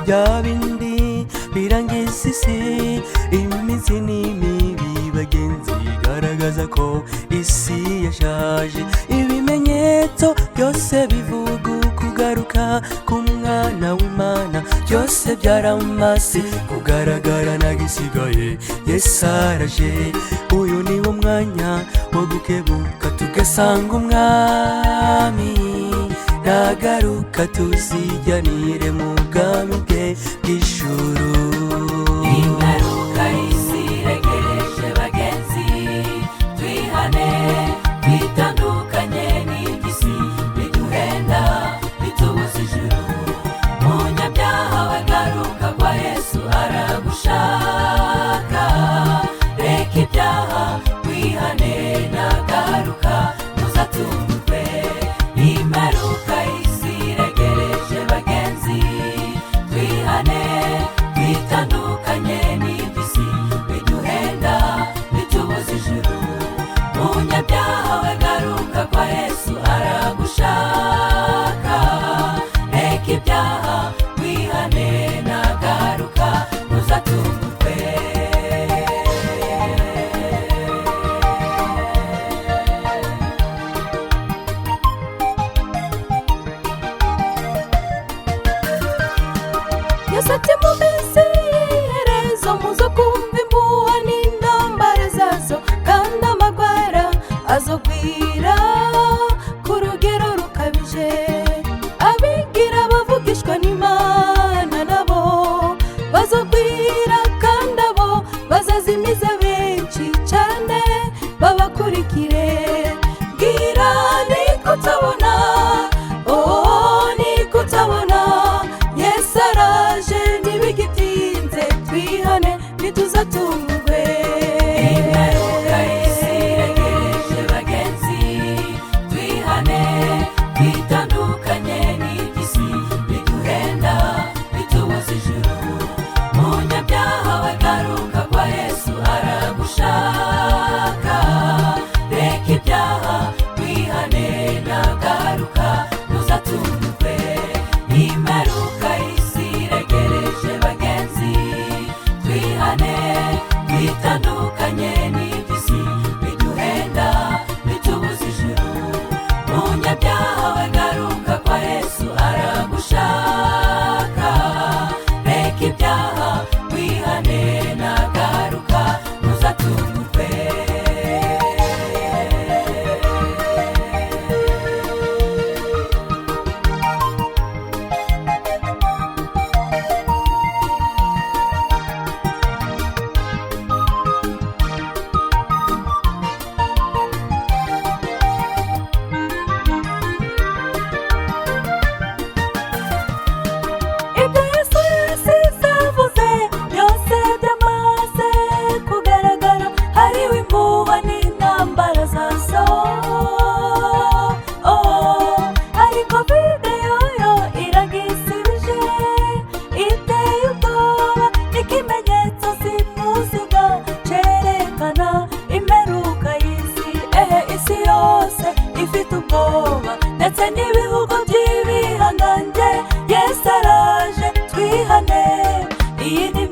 byabindi birangiza isi iminsi ni mibi bagenzi igaragaza ko isi yashaje ibimenyetso byose bivuga kugaruka k'umwana w'imana byose byaramasi kugaragara nagisigaye yesaraje uyu ni wo mwanya wo gukebuka tugasanga umwami nagaruka tuziganire mu bwami bwe bw'ijuru ingaruka isiregereje bagenzi twihane twitandukanye n'igisi biduhenda bitubuza ijuru munyabyaha bagaruka kwa yesu aragushaka reka ibyaha wihane nagaruka muzatungurwe imaruka isiregereje bagenzi twihane twitandukanye n'iby'isi biduhenda bitubuza ijuru munyabyaha bagaruka kwa yesu aragushaka reka ibyaha wihane nagaruka muzatungurwe yasabye mu minsi y'iherezo muzo kumva impuha n'intambara zazo kandi amagwara azogwira ku rugero rukabije abigira bavugishwa n'imana nabo bazogwira kandi abo bazazimiza benshi cyane babakurikire bwira ni kutabona oh ni kutabona yesu araje ntibigitinze twihane ntituzatungwe Ingaruka isiregereje bagenzi twihane twitandukanye n'iby'isi biduhenda bitubuza ijuru munyabyaha bagaruka kwa yesu aragushaka reka ibyaha wihane nagaruka muzatungwe imaruka isiregereje bagenzi twihane twitandukanye n'iby'isi biduhenda bitubuza ijuru munyabyaha bagaruka kwa yesu aragushaka reka ibyaha wihane nagaruka muzatungurwe ibyo yesu yasize avuze byose byamaze kugaragara hariho impuha n'intambara za so Oh, ariko videyo yo iragisibije iteye ubwoba n'ikimenyetso simusiga cyerekana imperuka y'isi ehe isi yose ifite ubwoba ndetse n'ibihugu by'ibihangange yesu araje twihane iyi ni